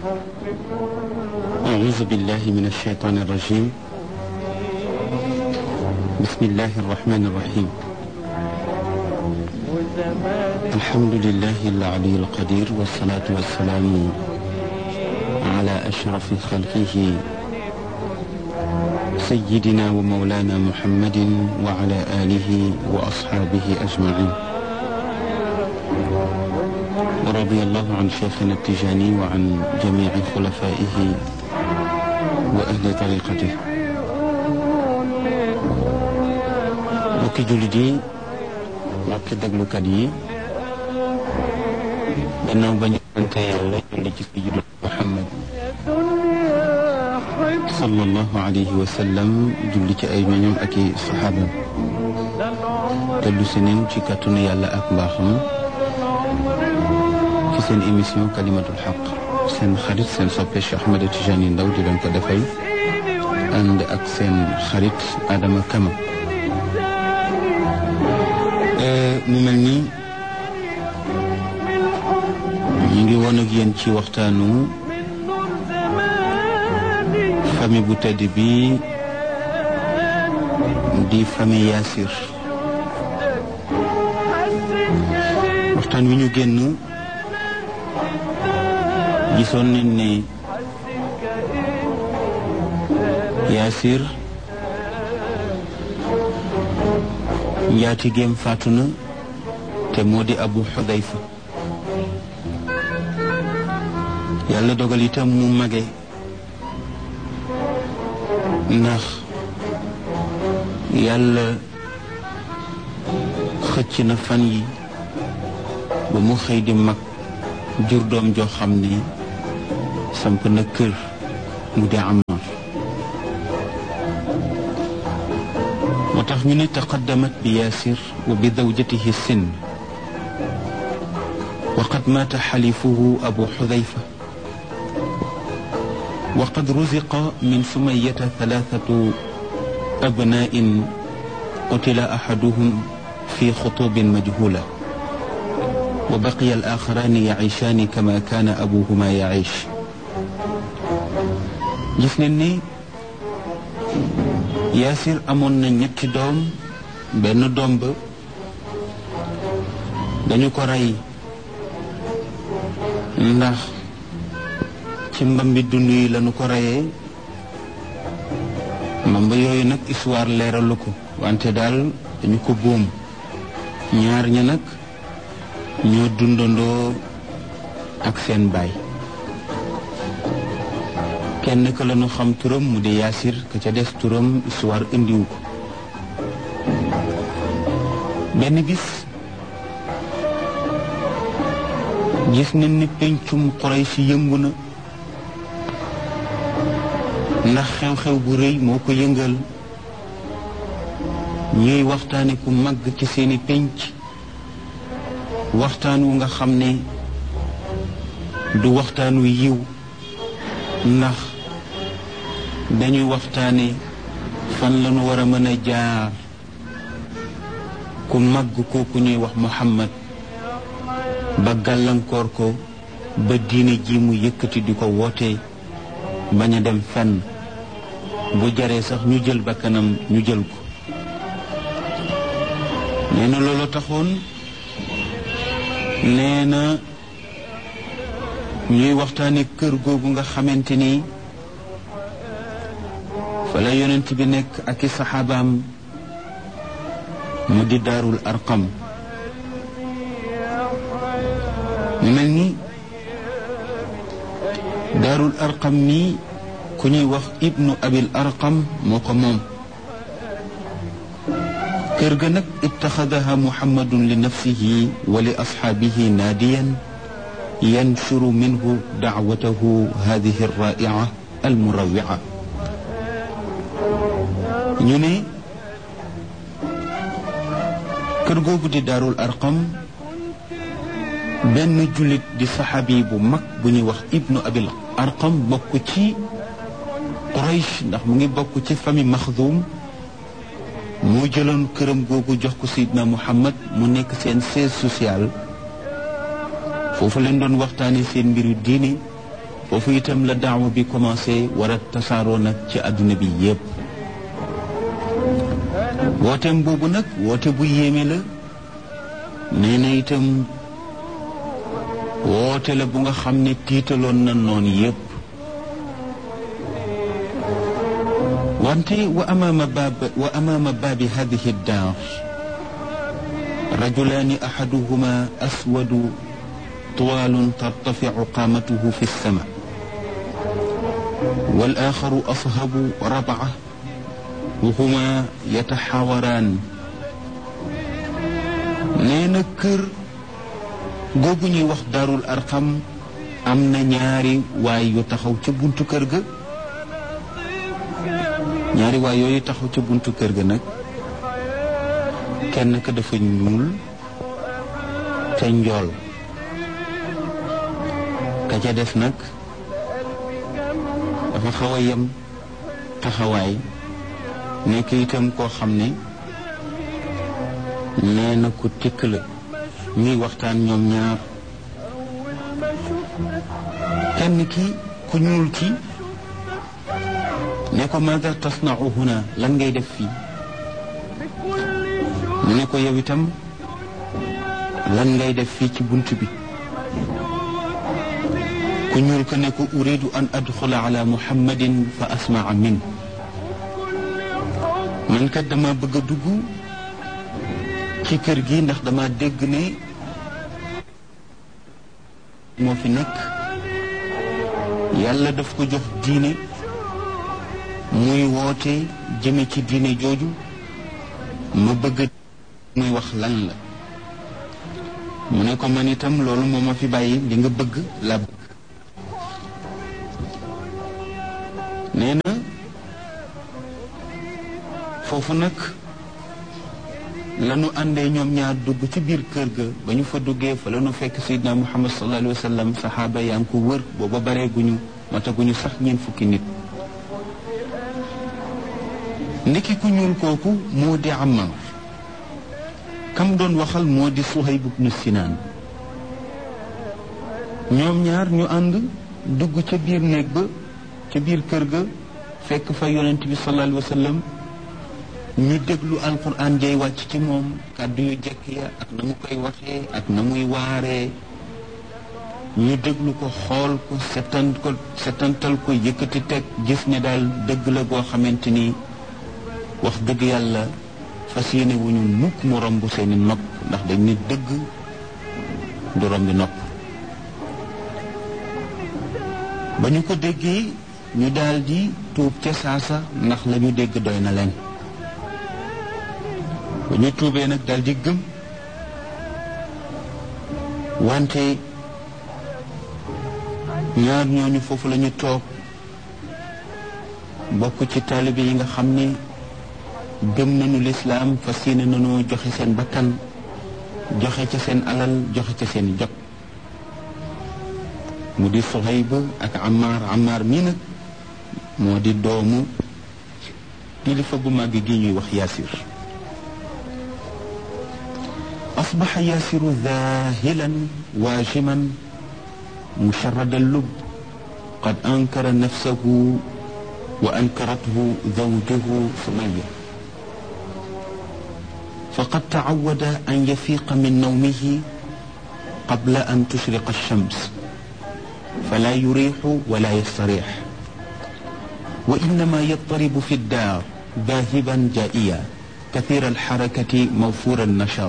أعوذ بالله من الشيطان الرجيم بسم الله الرحمن الرحيم الحمد لله العلي القدير والصلاة والسلام على أشرف خلقه سيدنا ومولانا محمد وعلى آله وأصحابه أجمعين ورضي الله عن شيخنا التجاني وعن جميع خلفائه وأهل طريقته mbokki jullit yi mbokki déglukat yi gannaaw ba ñu sante yàlla julli ci sayyidina Muhammad sallallahu alayhi wa sallam julli ci ay ñoñam ak i saxaabam tellu si neen ci kàttanu yàlla ak mbaaxam ci seen émission kalimatul xaq seen xarit seen soppe Cheikh Ahmed Tijani Ndaw di leen ko defal ànd ak seen xarit Adama Kama mu mel ni ñu ngi woon ak yéen ci waxtaanu famille bu tedd bi di famille Yaasir waxtaan wi ñu génn gisoon nañ ne Yaasir njaatigeem faatu na te moo di Abu Xudayfa yàlla dogal itam mu mage ndax yàlla xëcc na fan yi ba mu xëy di mag jur doom joo xam ne samp na kër mu di Ammaar moo tax ñu ne taqaddamat bi yaasir wa bi zawjatihi sin wa qad maata xalifuhu abu xudayfa wa qad ruziqa min sumayata thalathatu abna'in qutila ahaduhum fi xutubin majhula wa baqiya al-axarani yaciishaani kama kaana abuhuma yaciish gis nañ ni Yaasir amoon na ñetti doom benn doom ba dañu ko rey ndax ci mbambi dund yi lañu ko reyee mbamba yooyu nag histoire leeralu ko wante daal dañu ko boom ñaar ña nag ñoo dundandoo ak seen baay kenn ka lañu xam turam mu di yaasir ka ca des turam histoire indiwu ko benn bis gis nañ ni pencum Quraysh yëngu na ndax xew-xew bu rëy moo ko yëngal ñuy waxtaane ku màgg ci seeni penc waxtaan wu nga xam ne du waxtaan wu yiw ndax dañuy waxtaane fan lañu war a mën a jaar ku màgg kooku ñuy wax Muhammad ba gàllankoor ko ba diine ji mu yëkkati di ko woote bañ a dem fenn bu jaree sax ñu jël bakkanam ñu jël ko nee na loolu taxoon nee na ñuy waxtaane kër googu nga xamante ni fa la yonent bi nekk ak i saxaabaam mu di daarul arqam mu mel ni daarul arqam mi ku ñuy wax ibnu abil arqam moo ko moom kër ga nag ittaxadaha muhammadun li nafsihi wa li asxaabihi naadiyan yanshuru minhu dacwatahu hadihi alraa'ica almurawica ñu ne kër googu di daarul arqam benn jullit di saxaabi bu mag bu ñuy wax ibnu abil arqam bokk ci quraysh ndax mu ngi bokk ci famille maxdum moo jëloon këram googu jox ko sayidna muhammad mu nekk seen siège social foofu leen doon waxtaane seen mbiru diine foofu itam la daawa bi commencé war a tasaaroo nag ci àdduna bi yépp wooteem boobu nag woote bu yéeme la nee na itam woote la bu nga xam ne tiitaloon na noon yépp wante wa amaama baab wa amaama baabi hadihi daar rajulaani ahaduhuma aswadu طوال ترتفع قامته في السماء والآخر أصهب ربعة وهما يتحاوران نينا كر googu ñuy wax daarul arqam am na ñaari waay yu taxaw ca buntu kër ga ñaari waay yooyu taxaw ca buntu kër ga nag kenn ka dafa ñuul te njool ka ca des nag dafa xaw a yem taxawaay nekk itam koo xam ne nee na ku tikk la ñuy waxtaan ñoom ñaar kenn ki ku ñuul ki ne ko maada tasnau huna lan ngay def fii mu ne ko yow itam lan ngay def fii ci bunt bi ku ñuul ko ne ko uridu an adxula ala muhammadin fa asmaa min man kat dama bëgg a dugg ci kër gi ndax dama dégg ne moo fi nekk yàlla daf ko jox diine muy woote jëme ci diine jooju ma bëgg muy wax lan la mu ne ko man itam loolu moo ma fi bàyyi li nga bëgg la bëgg nee na foofu nag lanu àndee ñoom ñaar dugg ci biir kër ga ba ñu fa duggee fa lanu fekk sayidna muhammad sallallahu alayhi wa sallam saxaaba yaa ngi ko wër booba bareeguñu mataguñu sax ñeen fukki nit ndiki ku ñuul kooku moo di Ammar kam doon waxal moo di Suhayb ibnu Sinaan ñoom ñaar ñu ànd dugg ca biir néeg ba ca biir kër ga fekk fa yonent bi sallallahu alayhi wa sallam ñu déglu alquran jay wàcc ci moom kàddu yu jekk ya ak na mu koy waxee ak na muy waaree ñu déglu ko xool ko setan ko setantal ko yëkkati teg gis ne daal dëgg la goo xamante ni wax dëgg yàlla fas yéene wu ñu mukk mu romb seeni nopp ndax dañ ne dëgg du rombi nopp ba ñu ko déggee ñu daal di tuub ca saasa ndax la ñu dégg doy na leen ba ñu tuubee nag daal di gëm wante ñaar ñooñu foofu la ñu toog bokk ci taalibe yi nga xam ne gëm nañu lislaam fas yéene nañoo joxe seen bakkan joxe ca seen alal joxe ca seen jot mu di Suhayb ak Ammar Ammar mii nag moo di doomu kilifa gu màgg gi ñuy wax Yaasir أصبح ياسر ذاهلا واجما مشرد اللب قد أنكر نفسه وأنكرته زوجه سمية فقد تعود أن يفيق من نومه قبل أن تشرق الشمس فلا يريح ولا يستريح وإنما يضطرب في الدار ذاهبا جائيا كثير الحركة موفور النشاط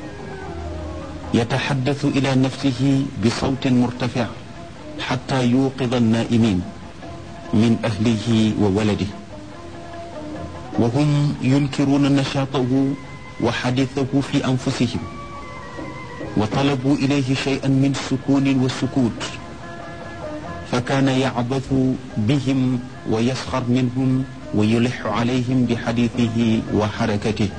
يتحدث إلى نفسه بصوت مرتفع حتى يوقظ النائمين من أهله وولده وهم ينكرون نشاطه وحديثه في أنفسهم وطلبوا إليه شيئا من السكون والسكوت فكان يعبث بهم ويسخر منهم ويلح عليهم بحديثه وحركته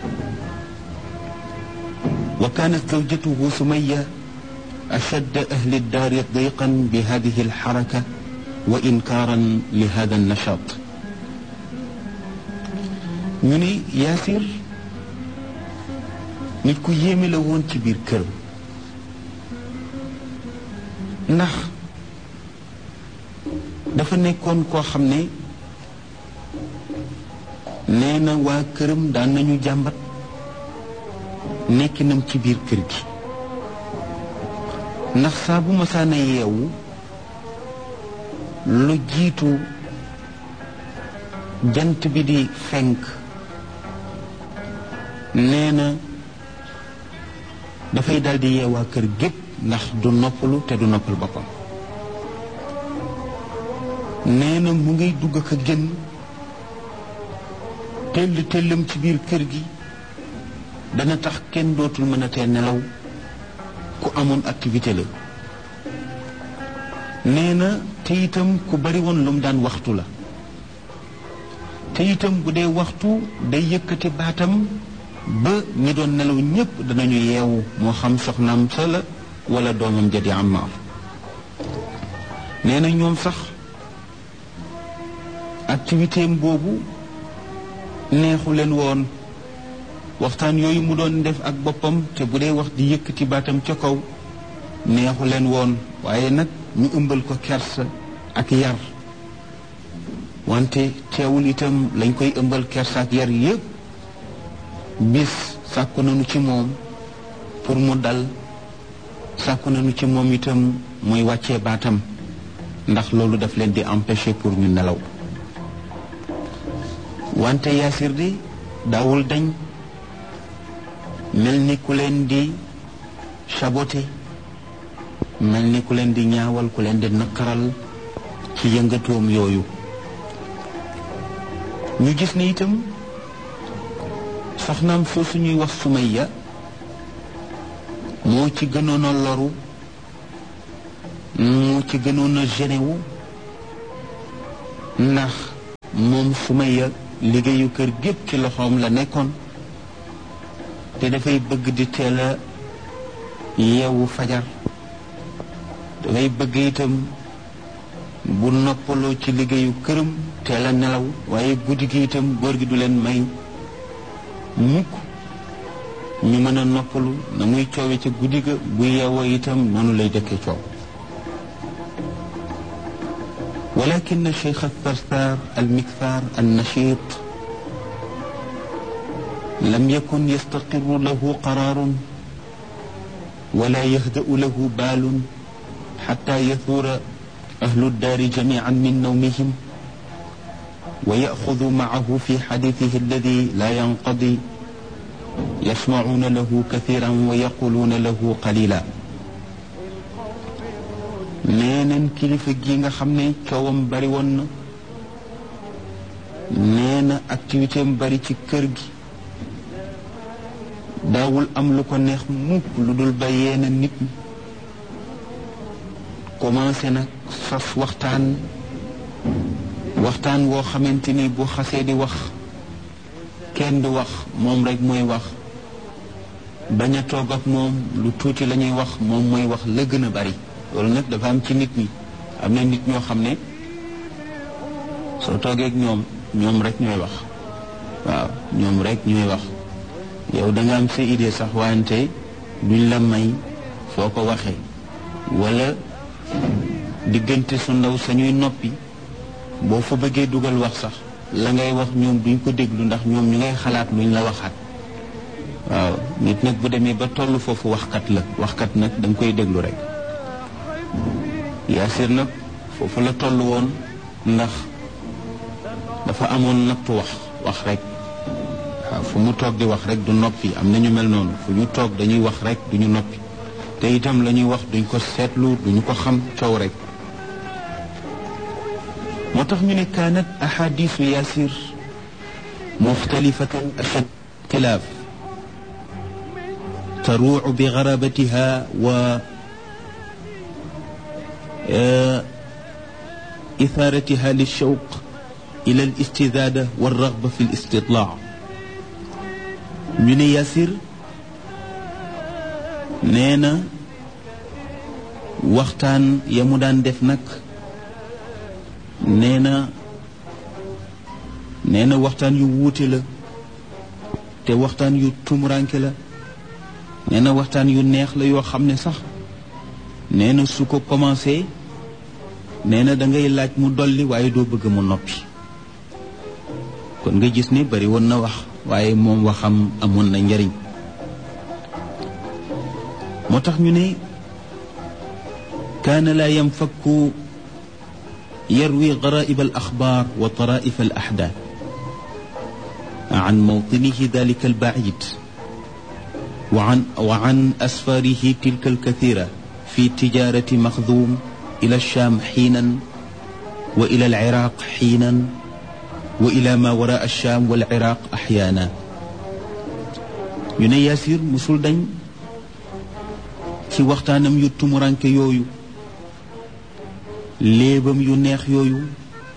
وكانت زوجته سمية أشد أهل الدار ضيقا بهذه الحركة وإنكارا لهذا النشاط ñu ni Yaasir nit ku yéeme la woon ci biir kër ndax dafa nekkoon koo xam ne nee na waa këram daan nañu jàmbat nekkinam ci biir kër gi ndax saa bu masaana yeewu lu jiitu jant bi di fenk nee na dafay daldi yeewaa kër gépp ndax du noppalu te du noppal boppam nee na mu ngiy dugg ak a génn tell tellam ci biir kër gi dana tax kenn dootul mën a tee nelaw ku amoon activité la nee na te itam ku bari woon lu mu daan waxtu la te itam bu dee waxtu day yëkkati baatam ba ñi doon nelaw ñépp danañu yeewu moo xam soxnaam sa la wala doomam ja di Ammaar nee na ñoom sax activité am boobu neexu leen woon waxtaan yooyu mu doon def ak boppam te bu dee wax di yëkkati baatam ca kaw neexu leen woon waaye nag ñu ëmbal ko kersa ak yar wante teewul itam lañ koy ëmbal kersa ak yar yépp bis sàkku nañu ci moom pour mu dal sàkku nañu ci moom itam muy wàccee baatam ndax loolu daf leen di empêcher pour ñu nelaw wante yaasir di daawul dañ mel ni ku leen di saboté mel ni ku leen di ñaawal ku leen di nakkaral ci yëngatoom yooyu ñu gis ne itam soxnaam soosu ñuy wax Sumayya moo ci gënoon a loru moo ci gënoon a genewu ndax moom Sumayya liggéeyu kër gépp ci loxoom la nekkoon te dafay bëgg di teel a yeewu fajar dafay bëgg itam bu noppaloo ci liggéeyu këram teel a nelaw waaye guddi gi itam góor gi du leen may mukk ñu mën a noppalu na muy coowe ca guddi ga bu yeewoo itam noonu lay dëkkee coow ولكن الشيخ الثرثار المكثار النشيط لم يكن يستقر له قرار ولا يهدأ له بال حتى يثور أهل الدار جميعا من نومهم ويأخذ معه في حديثه الذي لا ينقضي يسمعون له كثيرا ويقولون له قليلا neeneen kilifa gi nga xam ne coowam bari woon na nee na activité am bari ci kër gi daawul am lu ko neex mukk lu dul ba yeena nit ñi commencé nag sos waxtaan waxtaan woo xamante ni bu xasee di wax kenn du wax moom rek mooy wax bañ a toog ak moom lu tuuti la ñuy wax moom mooy wax la gën a bari loolu nag dafa am ci nit ñi am na nit ñoo xam ne soo toogee ak ñoom ñoom rek ñooy wax waaw ñoom rek ñooy wax yow da nga am sa idée sax wante duñ la may foo ko waxee wala diggante su ndaw sañuy noppi boo fa bëggee dugal wax sax la ngay wax ñoom duñ ko déglu ndax ñoom ñu ngay xalaat luñ la waxaat waaw nit nag bu demee ba toll foofu waxkat la waxkat nag da nga koy déglu rek yaasir nag foofu la toll woon ndax dafa amoon nattu wax wax rek waaw fu mu toog di wax rek du noppi am na ñu mel noonu fu ñu toog dañuy wax rek du ñu noppi te itam la ñuy wax duñ ko seetlu duñu ko xam coow rek moo tax ñu ne kaanat ahadisu yaasir muxtalifatan ashad ixtilaaf taruucu bi garabatiha wa إثارتها للشوق إلى الاستزادة والرغبة في الاستطلاع من ياسر نينا waxtaan ya mu daan def nag nee na nee na waxtaan yu wuute la te waxtaan yu tumuranke la nee na waxtaan yu neex la yoo xam ne sax nee na su ko commencé nee na da ngay laaj mu dolli waaye doo bëgg mu noppi kon nga gis ni bari woon na wax waaye moom waxam amoon na njariñ moo tax ñu ne kaana laa yanfakku yarwi garaib al axbaar wa taraif al axdaat an mawtinihi dalika al baid wa an wa an asfarihi tilka al kathira fi tijarati maxdum ila alsham xiinan wa ila alciraq xiinan wa ila ma wara alsham wal iraq axyaana ñu ne Yaasir musul dañ ci waxtaanam yu tumuranke yooyu léebam yu neex yooyu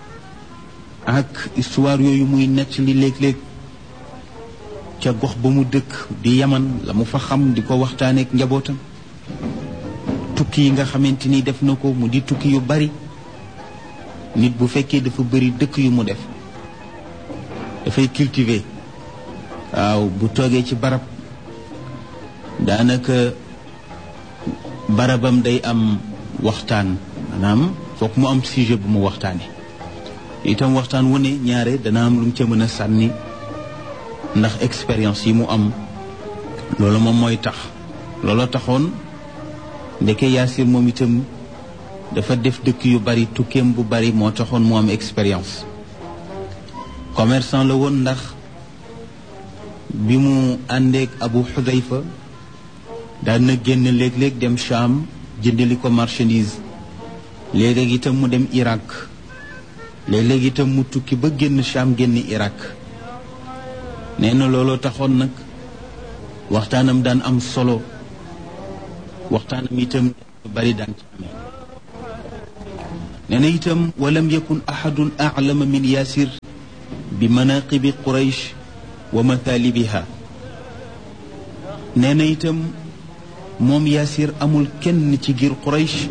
ak histoire yooyu muy nekk li léeg-léeg ca gox ba mu dëkk di yaman la mu fa xam di ko waxtaaneek njabootam tukki yi nga xamante ni def na ko mu di tukki yu bari nit bu fekkee dafa bari dëkk yu mu def dafay cultiver waaw bu toogee ci barab daanaka barabam day am waxtaan maanaam foog mu am sujet bu mu waxtaane itam waxtaan wu ne ñaare dana am lu mu ca mën a sànni ndax expérience yi mu am loolu moom mooy tax looloo taxoon ndeke Yaasir moom itam dafa def dëkk yu bari tukkeem bu bari moo taxoon mu am expérience commerçant la woon ndax bi mu àndeek Abu Xudayfa daan na génn léeg-léeg dem Cham jëndali ko marchandise léeg-léeg itam mu dem Irak léeg-léeg itam mu tukki ba génn Cham génn Irak nee na looloo taxoon nag waxtaanam daan am solo waxtaanam itam bari daan ci amee nee na itam walam yakun ahadun aclama min yaasir bi manaqibi quraysh wa mathaalibiha nee na itam moom yaasir amul kenn ci giir quraysh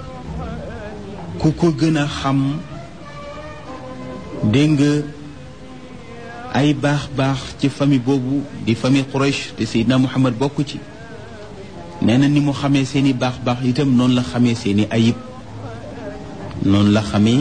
ku ko gën a xam dégg nga ay baax-baax ci famille boobu di famille quraysh te seydina muhammad bokk ci nee na ni mu xamee seeni baax-baax itam noonu la xamee seeni ayib noonu la xamee